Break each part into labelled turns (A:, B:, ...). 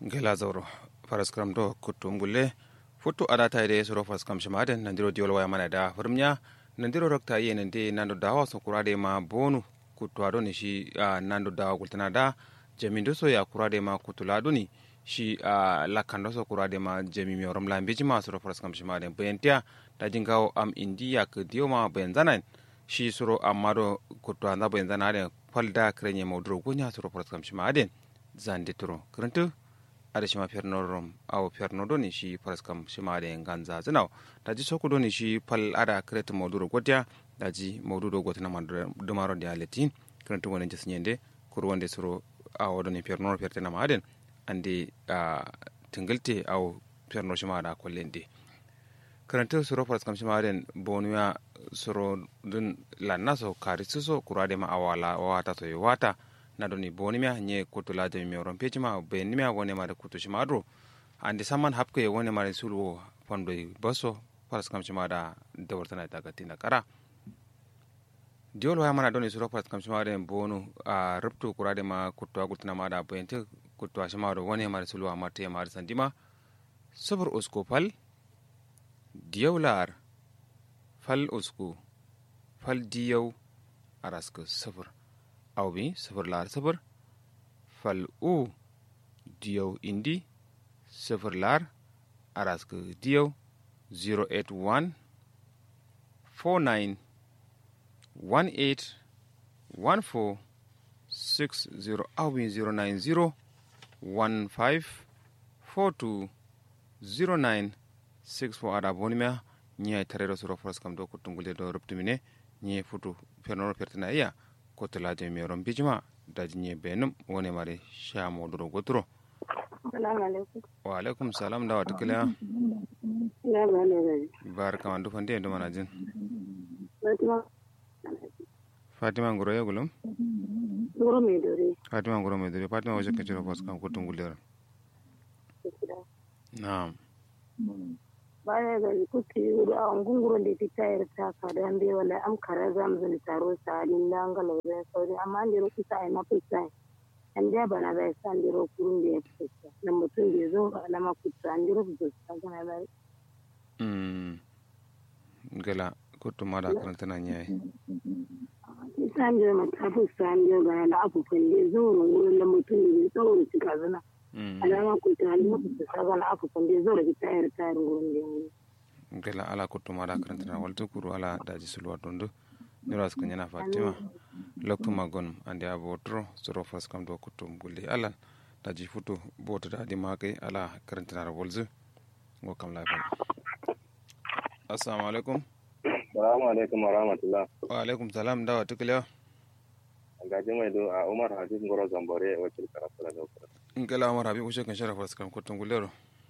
A: gela zauro faraskram do kutum gulle futu adata ide suro faraskram shimaden nandiro diol waya mana da furmnya nandiro rokta ye nande nando dawa so kurade ma bonu kutu ado ni shi uh, nando dawa kultana da jamindo so ya kurade ma kutulado ni shi uh, lakando so kurade ma jami mi orom lambeji ma suro faraskram shimaden bayantia da jingawo am indiya ke diyo ma bayan zanan shi suro amado kutu anda bayan zanan falda krenye maudro gunya suro faraskram shimaden zande turo kirintu ada shima fernorom aw fernodo ni shi paraskam shima de ganza zinaw daji sokudo ni shi pal ada kret moduro gotia daji modudo gotina man dumaro de aleti kirintu wonen jes nyende kur wonde suro awodo ni fernoro fertena maden andi a tingilte aw ferno shima da kollende kirintu suro paraskam shima den bonuya suro dun lannaso karisuso kurade ma awala wata to wata nadoni bonimia nye kutu laje mi oron pechima benimia wone mare kutu shimadro andi saman hapke wone mare sulu fondo boso paras kam shimada dawartana daga tina kara diol waya mana doni suro paras kam shimada bonu a ruptu kurade ma kutu agultina mada bente kutu shimada wone mare sulu amate mare sandima sabur usko fal diyaular fal usku fal diyau araska sabur aw bi sifir lar sifir fal u diyaw indi sifir lar arask diyaw 081 49 18 14 60 aw bi 090 15 42 09 64 ada bonimia ñiya tarero suro foras kam do ko tungulde do ruptumine ñi futu fernoro pertina iya kotolaje mi ron bijima daji nye benum wone mare sha moduro goturo wa alaikum salam da wata kila barka man dufan da mana jin fatima ngoro ya gulum
B: ngoro mai dore
A: fatima ngoro mai dore fatima wajen kaciro fas kan kutun gulera na'am
B: baya ga kuti da an gunguro da ta tayar ta ka da an bai wala am kara zam zan taro sa din dan ga laure sauri amma an jiro kusa ai mafi sai an da bana bai san jiro kurun da ya fita na mutum da zo na makuta an jiro da sa kana bai
A: mm gala kutu mada karanta na nyai
B: san jiro mata fu san jiro ga na abu kan da zo wurin da mutum da zo da cika zana alama kuta an mutu sa ga na abu kan da zo da tayar tayar wurin da
A: gela ala kuttuma da karantana waltu kuru ala daji sulwa dondu niras ko nyana fatima loktuma gon ande abo tro soro fas kam do kuttum gulli alan daji futu boto da di make ala karantana walzu go kam la fa assalamu alaikum
C: assalamu alaikum wa rahmatullah
A: wa alaikum salam dawa tukliya
C: gaji mai do a umar habib ngoro zambore wakil karatu da dokar
A: ngela umar habib ushe kan sharafa fas kam kuttum gullero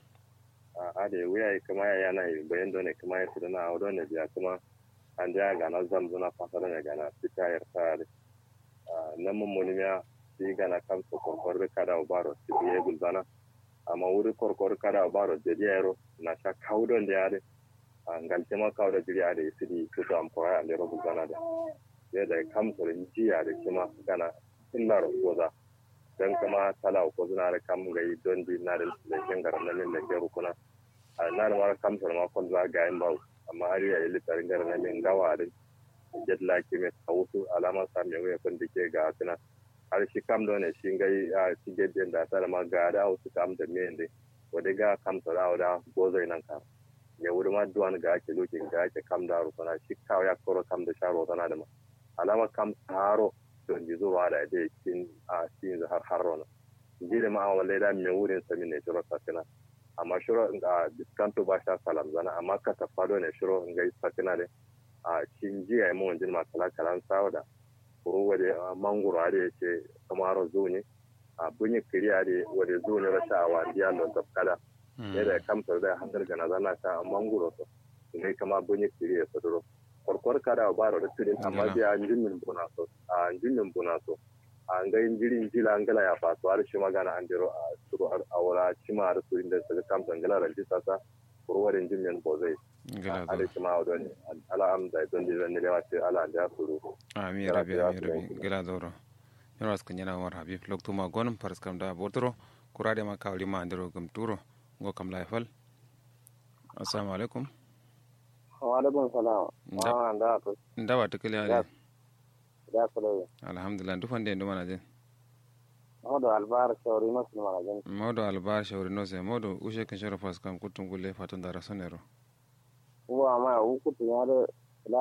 C: a da wuya kuma ya yana bayan dole kuma ya tudana a wadon biya kuma an da gana zamzuna fasara ne gana fita ya tsari nan mun munimiya shi gana kan su korkor kada ubaro su biye gulzana amma wuri korkor kada ubaro da yaro na sha kaudon da yare ngalce ma kauda jiri a da isi di su am koya da ro gulzana da ya da kam su jiya da kuma gana illa ro goza dan kama tala ko zuna da kam gai don di na da lekin garan nan da ke rukuna a na da mara kam sa ma kon za ga yin bawo amma har ya yi litarin garan nan gawa da jet la ke me tawusu alama sa me we kon dike ga tuna har shi kam don ne shi gai a shi ge den da ta ma ga da su kam da me inde wade ga kam sa da da gozo nan ka ya wuri ma duwan ga ake lokin ga ake kam da rukuna shi kawo ya koro kam da sharo tana da ma alama kam haro don ji zuwa da ide cikin a cikin har harro na ji da ma'a wale da mai wurin sami ne shiro sakina amma shiro a diskanto ba sha salam zana amma ka ta fado ne shiro in gai sakina ne a cikin ji ya yi mun jin masala kalan sawo da kuro wade mangoro a da ya ce kamaro zuni a bunyi kiriya da wade zuni rasha a wandiya don tafkada ne da kamtar da hanzar gana zana ta mangoro to ne kama bunyi kiriya saduro korkor kada baro da tudin amma bi an jinnin buna so a jinnin buna so an ga injiri jila an gala ya faso har shi magana an jiro a suru a wala cima har su inda su kam tangala ran jisa sa kurwarin jinnin bozai ala shi ma wadon ala am da don dilan ne lewa ce ala da suru
A: ami rabi ami rabi gala doro yoro askan yana war habib lokto ma gonum paras kam da botoro kurade ma kawli ma andiro gum turo ngo kam la fal assalamu alaikum
D: wa alaikum salam
A: Nda-
D: wa da to
A: ndawa tikili
D: Ya.
A: ale
D: da kula
A: alhamdulillah ndufande ndu mana je
D: hodo albar shawri no sun mara jan
A: modo albar shawri no se modo ushe kan shoro fas kam kutum gulle fatun dara sonero
D: uwa ma u kutu ya da la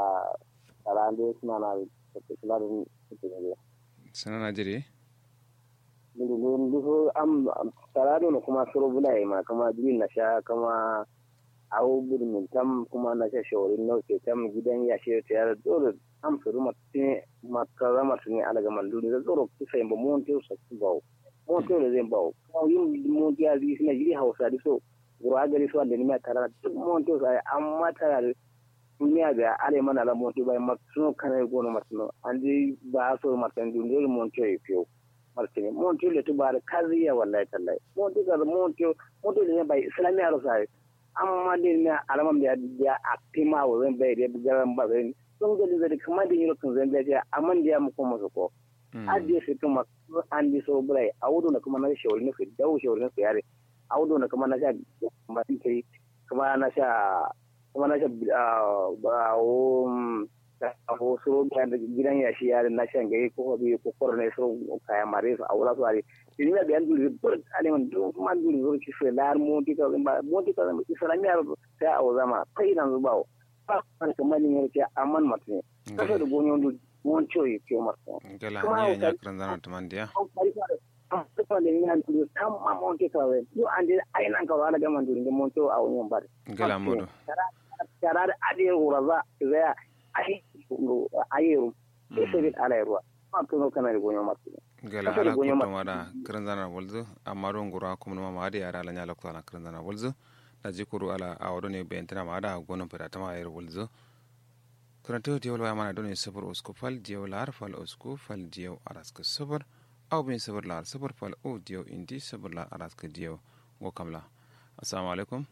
D: arande suna na kula da kutu ne
A: sanana jiri
D: Ndu ndu ndu am tarado no kuma soro bulai ma kama jin na sha kama awu birnin tam kuma na sha shawri no ke tam gidan ya shi ta yar dole am suru matte makara matni alaga manduri da zoro kisa yamba monte sa bawo monte le zan bawo kuma yin monte ya zi sina jiri hausa di so gura gari so da ni ma tara duk monte sa amma tara duniya ga ale mana la monte bai maksuno kana gono matno andi ba so matan duniya monte ya fiyo martini monte le tubar kaziya wallahi tallahi monte ga monte monte le bai islamiya ro sai amma din na alaman da ya aktima wa zan bai da garan ba zan sun ga da kuma da yiro kan zan da amma da ya mu kuma su ko adiye su kuma an di so burai audu na kuma na shawari na fi dawo shawari na fi yare audu na kuma na sha ba tin kai kuma na sha kuma na sha ba o ko so da gidan ya shi yare na shan gai ko bi ko ko ne so kaya mare su aura su are ni na biyan duri bur ale man do man duri zo ki fe lar mo ti ka ba mo ti ka islamiya sai a zama kai nan zubawo ba kan kamar ni ne ce amman matne kasa da gonyon du mon choy ke masto
A: gala ni nya kran zana tamandiya
D: kuma da ni han du tam ma mon ke kawe yo ande ai nan ka wala ga man du mon to a won bar
A: gala modo
D: tara da ade uraza zaya ai ayeru ke sai ala ruwa ma to no kana gonyon masto
A: gala ala kutum wada kran zana wolzu amma don gura kuma ma ma da yara la nya lokto ala kran zana wolzu na jikuru ala awdo ne bentina ma da gonon pera tama ayar wolzu karanto diyawal waya mana don sabar usku fal diyaw lar fal usku fal diyaw araska sabar aw bin sabar lar sabar fal o diyaw indi sabar lar araska diyaw go kamla assalamu alaikum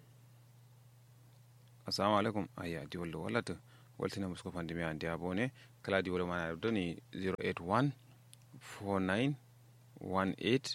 A: assalamu alaikum ayya diyawal wala to waltina musko fandi mi andi abone kala diyawal mana don 081 49 18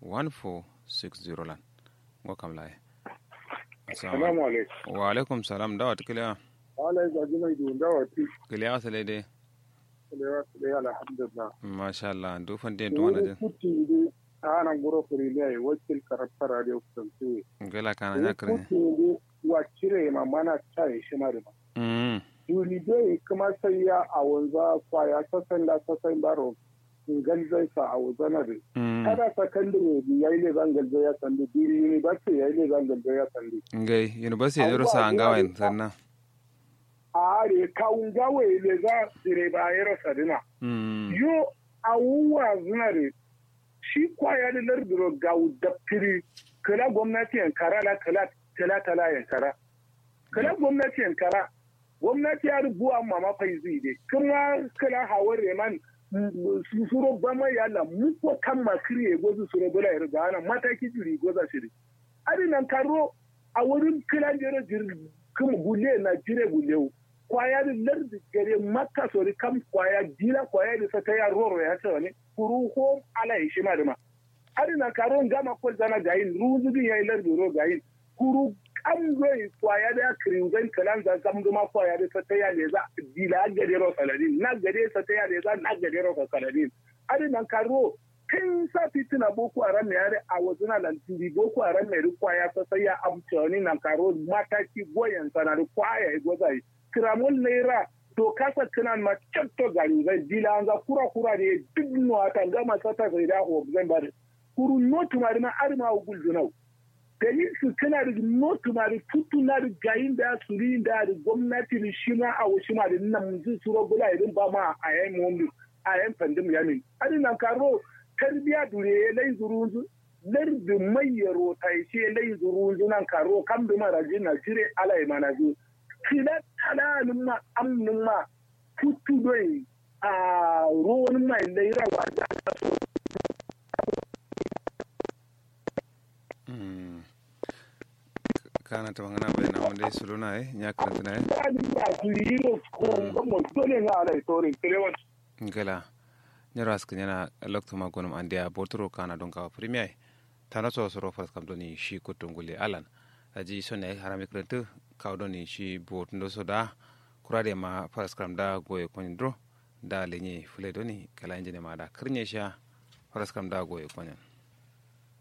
A: 1460 lan go kamla
E: Assalamu alaikum.
A: wa alaikum salam dawa tikiliya
E: Wala ga jimai dun dawa ti.
A: kiliya sale dai
E: Kalewa kale alhamdulillah.
A: masha Allah du fande to wana din
E: Kuti ndi ana guro furi ne wakil karafta radio kuntu.
A: gala kana nya kare
E: Kuti ndi wa cire ma mana tai shi na da.
A: mm
E: Duri dai kuma sai ya a wanza kwaya sasan da sasan baro. Ngal zai sa a wazana da.
A: mm
E: Kada sakandare ya yi ne zangal zai ya sandi. Duri university ya yi ne zangal zai ya sandi.
A: ngai university ne rosa angawa sanna
E: A are kawun gawe le za dire ba ya rasa dina.
A: mm
E: yo awuwa zinare shi kwaya da lardiro ga daftiri kala gwamnati yankara la kala kala kala yankara kala gwamnati yankara gwamnati ya rubuwa mama fai zai dai kuma kala hawar reman su suro bama yalla mu ko kan makiri ya gozu suro bula ya riga ana mataki jiri goza shiri ari nan karo a wurin kila jere jiri kuma gule na jire gulewu kwaya da lardi gare makka sori kam kwaya dila kwaya da sata ya roro ya ce wani kuru ko ala ya shi ma da ma ari na karo gama ko zana gayin ruzu din yayi lardi ro gayin kuru kam zai kwaya da kirin zan kalan zan kam duma kwaya da sata ya le za dila gare ro saladin na gare sata ya le za na gare ro saladin ari na karo kin sa fitina boko haram ya re a wasu na lantiri boko haram mai kwaya sasa ya amfani na karo mataki goyon sana da kwaya ya gwaza kiramul naira to kasa kinan ma cetto gari zai dila an za kura kura ne duk nuwa ta gama sata zai da ho zan bari kuru no tumari ma arma ugul dunau gari su kana da no tumari tutu na da gayin da su ri da da gwamnati da shi ma a wushi ma da nan mun su ro bula irin ba ma a yayin mu a yayin pandem yamin adin nan karo tarbiya dure lai zurunzu lardi mai yaro ta ce lai zurunzu nan karo kan bi mara jina jire alai mana zu kila talalin ma amnin ma tutu doi a ruwan mai laira wa da
A: kana ta mangana bai na wanda su luna eh nya karanta na eh
E: dalin ba su yi ro ko mo dole na alai torin kilewan
A: gala nyaro aska nyana lokto ma gonum ande a botoro kana don ka premier tana so soro faras kam doni shi kutungule alan aji sonne harami krentu kaw doni shi botundo soda kurade ma faras kam da goye konidro da lenye fule doni kala injine ma da kirnya sha faras kam da goye konen